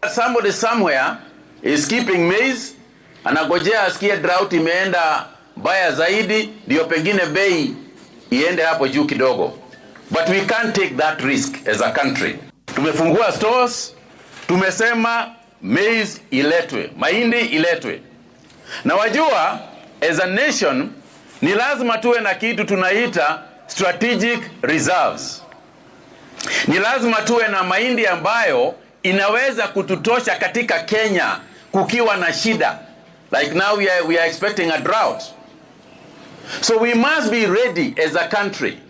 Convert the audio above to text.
Somebody somewhere is keeping maize, anagojea asikie drought imeenda mbaya zaidi, ndio pengine bei iende hapo juu kidogo, but we can't take that risk as a country. Tumefungua stores, tumesema maize iletwe, mahindi iletwe, na wajua, as a nation ni lazima tuwe na kitu tunaita strategic reserves. Ni lazima tuwe na mahindi ambayo inaweza kututosha katika Kenya kukiwa na shida. Like now we are, we are expecting a drought. So we must be ready as a country